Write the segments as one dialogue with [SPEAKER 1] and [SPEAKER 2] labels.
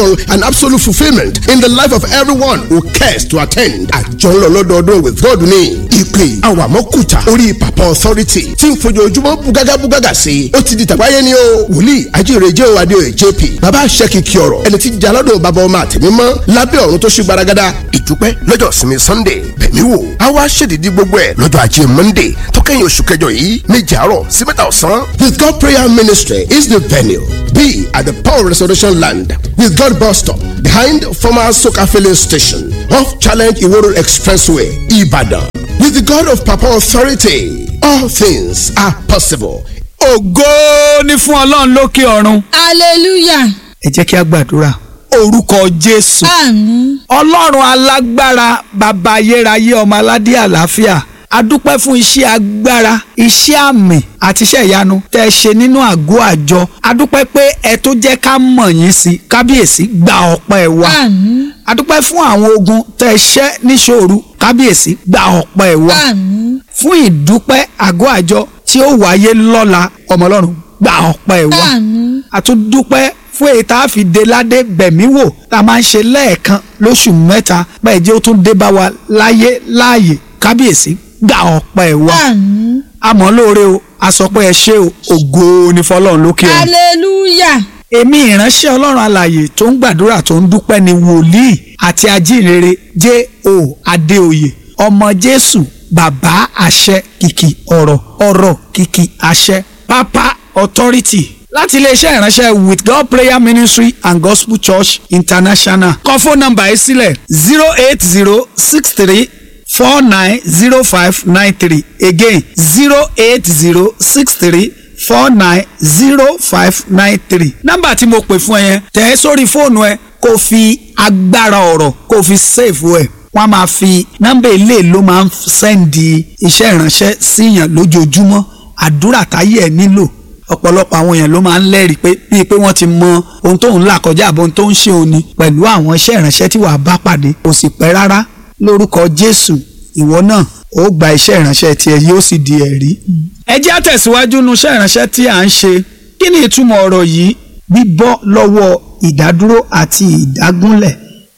[SPEAKER 1] and absolute fulfilment in the life of everyone who cares to attend. àjọ ńlọ lọ́dọọdún with God ní ìpè àwàmọ́kùtà orí papa authority tí ń fojoojúmọ́ bugaga bugaga sí i ó ti di tàgbáyé ni o wòlíì ajínrere o adéoyè jp bàbá àṣẹkìkì ọ̀rọ̀ ẹni tí jalọ́dọ̀ bàbá ọmọ àtẹ̀mímọ́ lábẹ́ ọ̀run tó ṣe gbaragada ìdúpẹ́ lọ́jọ́ sinmi sunday bẹ̀mí wò á wá ṣèdídí gbogbo ẹ̀ lọ́jọ́ ajé monday tó kẹ́yìn oṣù kẹjọ yìí méje àárọ̀ sí mẹ́ta ọ̀sán. with God prayer ministry is the venue be at the power restoration land with God bus stop behind former soka filling station off challenge iworo expressway ibadan with the God of Papa authority all things are possible.
[SPEAKER 2] ògo ni fún ọlọ́run lókè ọ̀run
[SPEAKER 3] hallelujah
[SPEAKER 2] ẹ jẹ́ kí a gbàdúrà orúkọ jésù
[SPEAKER 3] àmín
[SPEAKER 2] ọlọ́run alágbára bàbá ayérayé ọmọ aládé àlàáfíà adúpẹ́ fún iṣẹ́ agbára iṣẹ́ àmì àti iṣẹ́ ìyanu tẹ́ ẹ ṣe nínú àgọ́ àjọ adúpẹ́ pé ẹ tó jẹ́ ká mọ̀ yín sí kábíyèsí gba ọpẹ́ wa
[SPEAKER 3] àmín
[SPEAKER 2] adúpẹ́ fún àwọn ogun tẹ́ ẹ ṣẹ́ níṣòro kábíyèsí gba ọpẹ́ wa
[SPEAKER 3] àmín
[SPEAKER 2] fún ìdúpẹ́ àgọ́ àjọ tí ó wáyé lọ́la ọmọ ọlọ́run gba ọpẹ́ wa
[SPEAKER 3] àmín
[SPEAKER 2] àtúndúpẹ́ fún èyí tá a fi dé ládé bẹ̀mí wò tá a máa ń ṣe lẹ́ẹ̀kan lóṣù mẹ́ta bẹ́ẹ̀ jẹ́ ó tún dé bá wa láyé láàyè kábíyèsí gba ọpẹ́ wa
[SPEAKER 3] àmín
[SPEAKER 2] àmọ́ lóore o àsọpẹ́ ẹ ṣé o ògo ni fọlọ́run lókè ọ̀run
[SPEAKER 3] hallelujah
[SPEAKER 2] èmi ìránṣẹ́ ọlọ́run alààyè tó ń gbàdúrà tó ń dúpẹ́ ni wòlíì àti ajínrere J.O. Adéoyè ọmọ Jésù bàbá àṣẹ kìkì ọ̀rọ̀ ọ̀rọ̀ kìkì àṣẹ pápá authority láti iléeṣẹ́ ìránṣẹ́ with God prayer ministry and gospel church international kọ fóònù nọ́mbà yìí sílẹ̀ zero eight zero six three four nine zero five nine three again zero eight zero six three four nine zero five nine three nọ́mbà tí mo pè fún ẹ yẹn tẹ̀ ẹ́ sórí fóònù ẹ kó fi agbára ọ̀rọ̀ kó fi save ẹ̀ wọ́n á máa fi nọ́mbà ilé ló máa ń sẹ́ndì iṣẹ́ ìránṣẹ́ síyàn lójoojúmọ́ àdúrà táyé ẹ̀ nílò ọ̀pọ̀lọpọ̀ àwọn èèyàn ló máa ń lẹ́rìí pé bíi pé wọ́n ti mọ ohun tó ń là kọjá àbọ̀ ohun tó ń ṣe òní pẹ̀lú àwọn iṣẹ́ ìránṣẹ́ tí wàá bá pàdé kò sì pẹ́ rárá lórúkọ Jésù ìwọ náà ó gba iṣẹ́ ìránṣẹ́ tiẹ̀ yóò sì di ẹ̀rí. ẹ jẹ́ àtẹ̀síwájú nu iṣẹ́ ìránṣẹ́ tí à ń ṣe kí ni ìtumọ̀ ọ̀rọ̀ yìí bíbọ́ lọ́wọ́ ìdádúró àti ìdágúnlẹ̀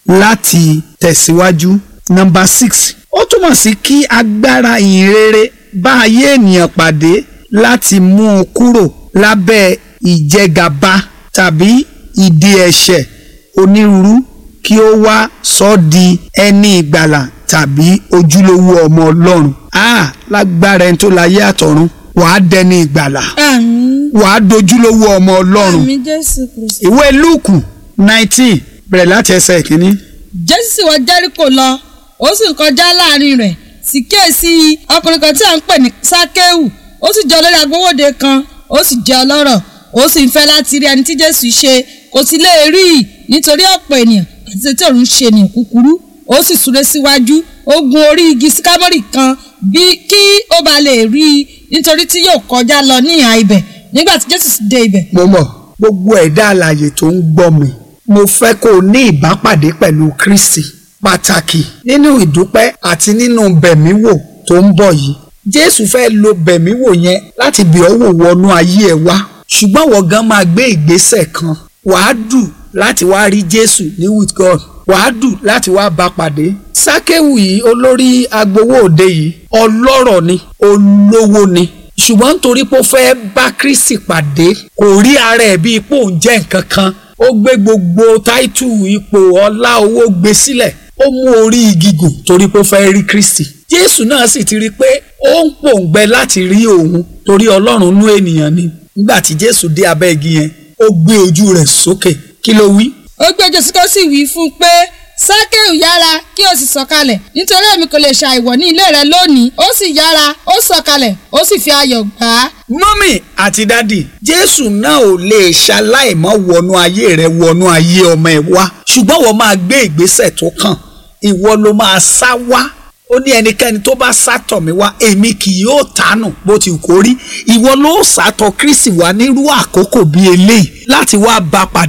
[SPEAKER 2] láti tẹ̀síwájú. nọ́mbà six ó túmọ̀ sí kí agbára ìhìnrere bá ayé ènìyàn pàdé láti mú un kúrò lábẹ́ ìjẹgàba tàbí ìdè ẹ̀ṣẹ̀ onírúurú kí ó wá sọ ọ́ di ẹni ìgbàlà tàbí ojúlówó ọmọ ọlọ́run a lágbára ẹni tó láyé àtọ̀run wàá dẹni ìgbàlà
[SPEAKER 3] àmín
[SPEAKER 2] wàá dojúlówó ọmọ ọlọ́run
[SPEAKER 3] àmín jésù kristi.
[SPEAKER 2] ìwé lúùkù nineteen bẹ̀rẹ̀ láti ẹsẹ̀ ìkíní.
[SPEAKER 3] jésù sì wọ jẹ́ríkò lọ ó sì ń kọjá láàrin rẹ̀ sì kíyèsí ọkùnrin kan tí à ń pè ní sákéwù ó sì jẹ́ olórí agbowóde kan ó sì jẹ́ ọlọ́rọ̀ ó sì ń fẹ́ láti rí ẹni tí jésù ṣe kò sì lè rí i nítorí ọ̀pọ̀ ènìyàn àti tí òun ṣe ènìyàn kúkúrú ó sì súré síwájú ó gun orí igi síkámọ́rì kan bí kí ó bá lè rí i nítorí tí yóò kọjá lọ ní ìhà ibẹ̀ nígbà tí jésù sì dé ibẹ̀
[SPEAKER 2] mo mọ̀ gbogbo ẹ̀dá alààyè tó ń gbọ́ mi mo fẹ́ kó o ní ìbápàdé pẹ̀lú kristi pàtàkì nínú ìdúpẹ́ àti nínú bẹ̀míwò tó ń bọ̀ yìí jésù fẹ́ lo bẹ̀míwò yẹn láti bẹ̀ ọ́ wò wọnú ayé ẹ wá ṣùgbọ́n wọ́n gan máa gbé ìgbésẹ̀ kan wàá dù láti wá rí jésù ní with god wàá dù láti wá bá pàdé sákéwù yìí olórí agbowó òde yìí ọlọ́rọ̀ ni olówó ni ṣùgbọ́n nítorí pé ó fẹ́ bá kristi pàdé kò rí ara ẹ̀ bíi pé òun jẹ́ nǹkan kan ó gbé gbogbo táìtù ipò ọlá owó gbé sílẹ̀ ó mú orí igi gùn torí pé ó fẹ́ rí kristi jésù náà sì ti rí i pé ó ń pòǹgbẹ láti rí òun torí ọlọ́run nú ènìyàn ni nígbà tí jésù dé abẹ́ igi yẹn ó gbé ojú rẹ̀ sókè kí ló wí
[SPEAKER 3] ó gbé jésù kó sì wí fún un pé sákéù yára kí o sì sọ̀kalẹ̀ nítorí èmi kò lè ṣàìwọ̀ ní ilé rẹ lónìí ó sì yára ó sọ̀kalẹ̀ ó sì fi ayọ̀ gbà á.
[SPEAKER 2] mọ́mì àti dádì jésù náà ò lè ṣaláìmọ́ wọnú ayé rẹ wọnú ayé ọmọ ẹ wá ṣùgbọ́n wọ́n máa gbé ìgbésẹ̀ tó kàn ìwọ ló máa sá wá ó ní ẹnikẹ́ni tó bá sátọ̀ mí wá èmi kì yóò tánù bó ti kó rí ìwọ ló sátọ̀ kristi wá nírú àkókò bíi eléyìí láti wá bá pàdé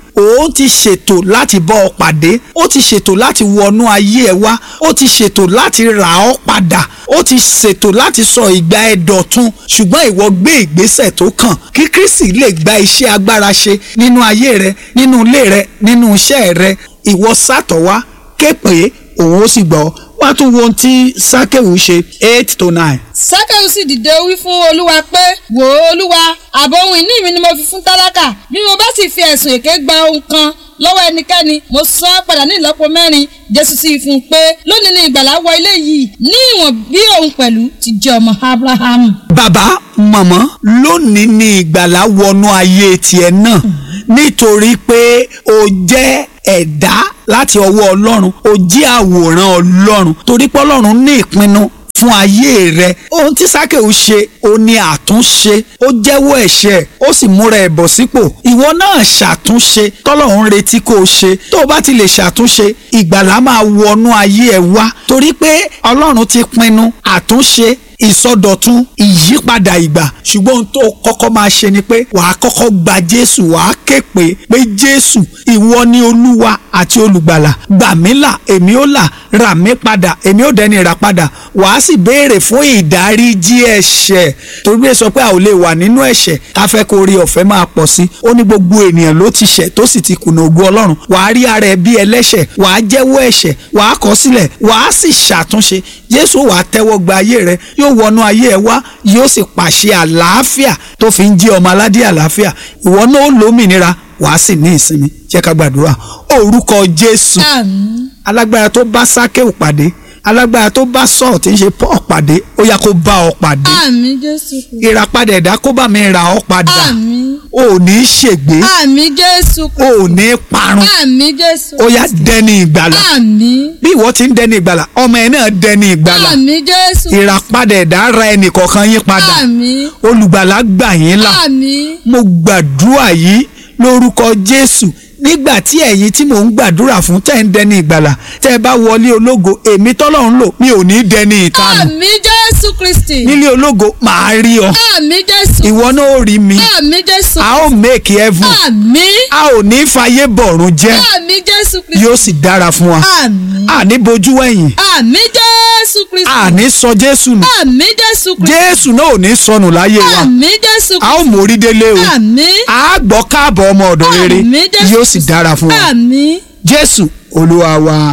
[SPEAKER 2] òun ti ṣètò láti bọ́ ọ pàdé ó ti ṣètò láti wọnú ayé ẹ wá ó ti ṣètò láti rà ọ́ padà ó ti ṣètò láti sọ ìgbà ẹ dọ̀tun ṣùgbọ́n ìwọ gbé ìgbésẹ̀ tó kàn kí Kristi lè gba iṣẹ́ agbára ṣe nínú ayé rẹ nínú ilé rẹ nínú iṣẹ́ rẹ ìwọ sátọ̀ wá ké pé òun ó sì gbọ́ wá tún wo ohun tí sákèwù ṣe eight to nine.
[SPEAKER 3] sákẹ́wù sì dìde wí fún olúwa pé wò ó olúwa ààbò ohun ìní mi ni mo fi fún tálákà bí mo bá sì fi ẹ̀sùn èké gba ohun kan lọ́wọ́ ẹnikẹ́ni mo san án padà ní ìlọ́po mẹ́rin jésù sì fún un pé lónìí ni ìgbàlà wọ ilé yìí ní ìwọ̀n bí òun pẹ̀lú ti jẹ́ ọmọ abrahamu.
[SPEAKER 2] bàbá màmá lónìí ni ìgbàlà wọnú ayé tiẹ̀ náà nítorí pé o jẹ́ ẹ̀dá láti ọwọ́ ọlọ́run o jí àwòrán ọlọ́run torí pé ọlọ́run ní ìpinnu fún ayé rẹ ohun tí sákèwù ṣe ó ní àtúnṣe ó jẹ́wọ́ ẹ̀ṣẹ̀ ó sì múra ẹ̀ bọ̀ sípò ìwọ náà ṣàtúnṣe tọ́lọ́run retí kó o ṣe tó o bá ti lè ṣàtúnṣe ìgbàlá máa wọnú ayé ẹ wá torí pé ọlọ́run ti pinnu àtúnṣe ìsọdọ̀tun ìyípadà ìgbà ṣùgbọ́n ohun tó kọ́kọ́ máa ṣe ni pé wàá kọ́kọ́ gba jésù wàá ké pé pé jésù ìwọ ni olúwa àti olùgbàlà gbà mí là èmi ó là rà mí padà èmi ó dẹni rà padà wàá sì béèrè fún ìdáríjì ẹ̀ṣẹ̀ torí ẹ sọ pé a ò lè wà nínú ẹ̀ṣẹ̀ ká fẹ́ kó rí ọ̀fẹ́ máa pọ̀ sí ó ní gbogbo ènìyàn ló ti ṣẹ̀ tó sì ti kùnà ògo ọlọ́run wàá rí ara ẹ bí ẹlẹ́ṣẹ̀ wàá jẹ́wọ́ ẹ̀ṣẹ̀ wàá kọ̀ sílẹ̀ wàá sì ṣàtúnṣe jésù wàá tẹ́wọ́ gba ayé rẹ yóò wọnú ayé ẹ wá yóò sì pàṣẹ àlàáfíà tó fi ń jí ọmọ aládé àlàáfíà ìwọ náà ó lómìnira wàá sì ní ìsinmi jẹ́ ká gbàdúrà orúkọ jésù
[SPEAKER 3] àmín
[SPEAKER 2] alágbára tó bá sákéwù pàdé alágbára tó bá sọ̀ọ̀ tí ń ṣe paul pàdé ó yá kó bá ọ pàdé
[SPEAKER 3] àmín jésù kristi
[SPEAKER 2] ìràpadà ẹ̀dá kó bá mi ra ọ padà
[SPEAKER 3] àmín
[SPEAKER 2] ò ní ṣègbé
[SPEAKER 3] àmín jésù kristi
[SPEAKER 2] ò ní parun
[SPEAKER 3] àmín jésù
[SPEAKER 2] ó yá dẹni ìgbàlà
[SPEAKER 3] àmín
[SPEAKER 2] bí ìwọ ti ń dẹni ìgbàlà ọmọ ẹ náà dẹni ìgbàlà
[SPEAKER 3] àmín jésù
[SPEAKER 2] ìràpadà ẹ̀dá ra ẹnì kọ̀ọ̀kan yín padà
[SPEAKER 3] àmín
[SPEAKER 2] olùgbàlà gbà yín là
[SPEAKER 3] àmín
[SPEAKER 2] mo gbàdúrà yìí lórúkọ jésù nígbà tí ẹ̀yin tí mò ń gbàdúrà fún tẹ́ ń dẹni ìgbàlà tẹ́ ẹ bá wọlé ológo èmi tọ́lọ́run lò mi ò ní dẹni ìtanù
[SPEAKER 3] àmín jésù kristi
[SPEAKER 2] nílé ológo màá rí ọ
[SPEAKER 3] àmín jésù
[SPEAKER 2] ìwọ náà ó rí mi
[SPEAKER 3] àmín jésù
[SPEAKER 2] a ó make heaven
[SPEAKER 3] àmín
[SPEAKER 2] a ò ní fàyè bọ̀rùn jẹ́
[SPEAKER 3] àmín jésù kristi
[SPEAKER 2] yóò sì dára fún wa
[SPEAKER 3] àmín
[SPEAKER 2] a ní bojú wẹ̀yìn
[SPEAKER 3] àmín jésù kristi
[SPEAKER 2] a ní sọ jésù nù
[SPEAKER 3] àmín jésù kristi
[SPEAKER 2] jésù náà ò ní sọnù láyé wa
[SPEAKER 3] àmín jésù
[SPEAKER 2] a ó
[SPEAKER 3] kristi
[SPEAKER 2] mórí délé o
[SPEAKER 3] àmín
[SPEAKER 2] a gbọ́ káàbọ̀ ọmọ ọ̀dọ̀ rere
[SPEAKER 3] Àmín, Jésù
[SPEAKER 2] yóò sì dára fún wa
[SPEAKER 3] àmín
[SPEAKER 2] jésù olúwa wa.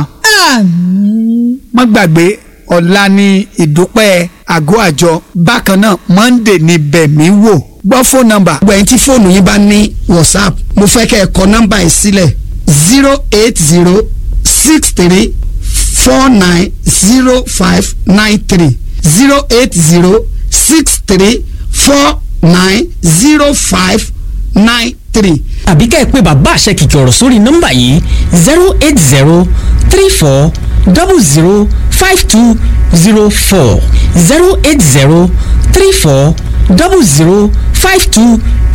[SPEAKER 3] àmín
[SPEAKER 2] má gbàgbé ọ̀la ní ìdúpẹ́ àgọ́ àjọ bákan náà monday ní bẹ̀mí wò gbọ́ fóònù nọ́mbà.
[SPEAKER 4] gbogbo ẹ̀yin tí fóònù yín bá ní whatsapp mo fẹ́ kẹ́ ẹ kọ nọ́mbà yìí sílẹ̀ zero eight zero six three four nine zero five nine three zero eight zero six three four nine zero five nine three.
[SPEAKER 5] àbí ká ẹ pé bàbá àṣẹ kìkì ọ̀rọ̀ sórí nọ́mbà yìí zero eight zero three four double zero five two zero four zero eight zero three four double zero five two